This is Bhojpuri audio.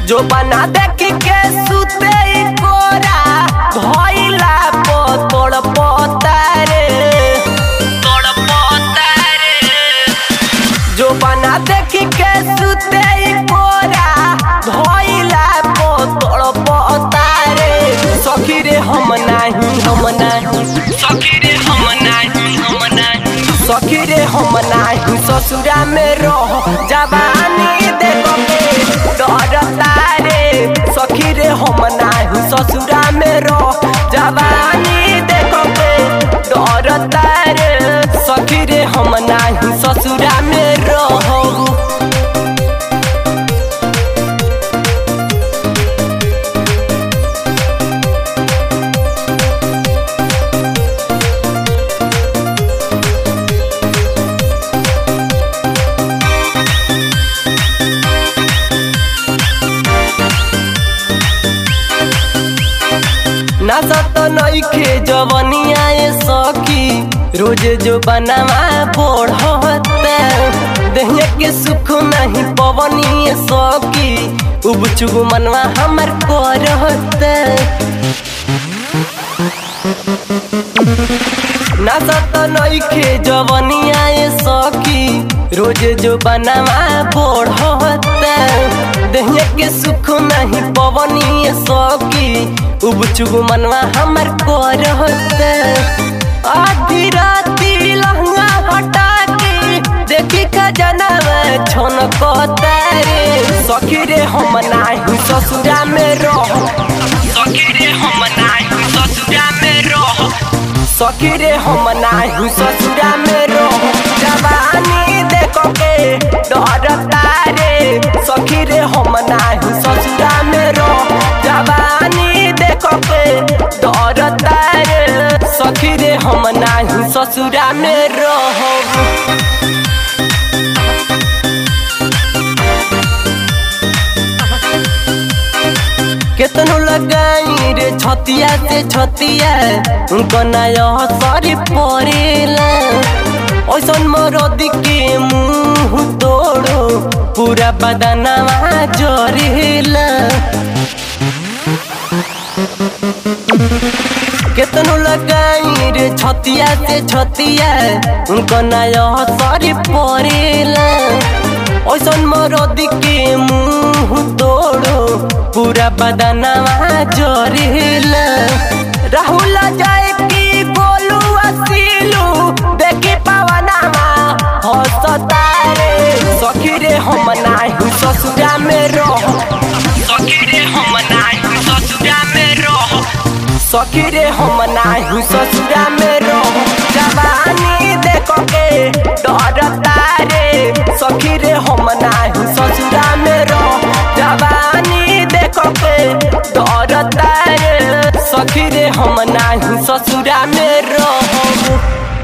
जो बना देखी के सुते ई कोरा भइला पतड़ पतारे तोड़ पतारे जो बना देखी के सुते ई कोरा भइला पतड़ पतारे सखी रे हम नाही हम नाही सखी रे हम नाही हम नाही सखी रे हम नाही ससुरा में रह जवानी देखो के डरता रे सखी रे हम नाही ससुरा में रह जवानी देखो के डरता रे सखी रे हम नाही ससुरा में रह नशत नइखे जवनिया ए सखी रोज जो बनवा बढ़ता दहिया के सुख नहीं पवनी ए सखी उब चुब मनवा हमर करता नशत नइखे जवनिया ए सखी रोज जो बनवा बढ़ता दहिया के सुख नहीं पवनी ए सखी उब चुब मनवा हमर करता आधी राती लहंगा हटा के देखी खजनवा छोन रे सखी रे हम नाही ससुरा में रह सखी रे हम नाही ससुरा में रह सखी रे हम नाही ससुरा में रह जवानी देखो के डरता रे सखी रे हम नाही ससुरा में रह जवानी देखो के डरता रे सखी रे हम नाही ससुरा में रह केतनो लगाई रे छतिया से छतिया उनको नया सरी पड़ेला ऐसन मरद के मुंह तोड़ो पूरा बदनवा जरेला केतनो लगाई रे छतिया से छतिया उनको नया सरी पड़ेला ऐसन मरद के मुंह तोड़ो पूरा बदनवा जरेला राहुल जाए की बोलू असीलू देखी पवनवा हंसता रे सखी रे हम नाही ससुरा में रह सखी रे हम नाही ससुरा में रह सखी रे हम नाही ससुरा में रह जवानी देखो के डरता रे सखी रे हम नाही ससुरा में रह जवानी देखो के डरता रे सखी रे हम नाही ससुरा में रह